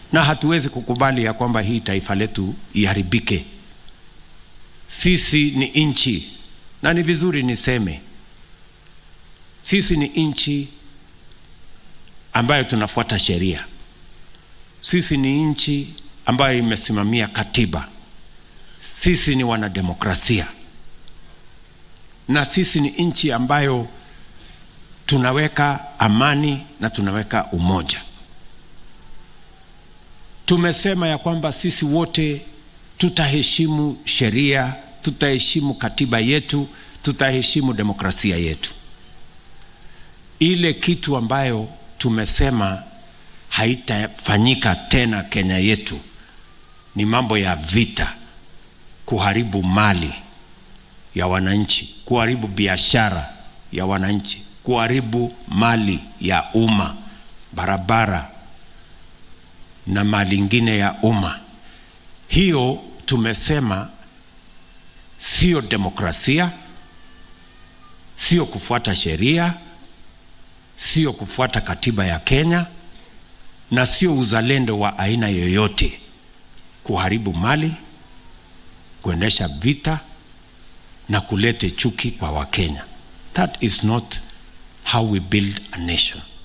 na hatuwezi kukubali ya kwamba hii taifa letu iharibike. Sisi ni nchi, na ni vizuri niseme, sisi ni nchi ambayo tunafuata sheria. Sisi ni nchi ambayo imesimamia katiba. Sisi ni wanademokrasia, na sisi ni nchi ambayo tunaweka amani na tunaweka umoja. Tumesema ya kwamba sisi wote tutaheshimu sheria, tutaheshimu katiba yetu, tutaheshimu demokrasia yetu. Ile kitu ambayo tumesema haitafanyika tena Kenya yetu ni mambo ya vita, kuharibu mali ya wananchi, kuharibu biashara ya wananchi, kuharibu mali ya umma, barabara na mali ingine ya umma. Hiyo tumesema sio demokrasia, sio kufuata sheria, sio kufuata katiba ya Kenya na sio uzalendo wa aina yoyote, kuharibu mali, kuendesha vita na kulete chuki kwa Wakenya. That is not how we build a nation.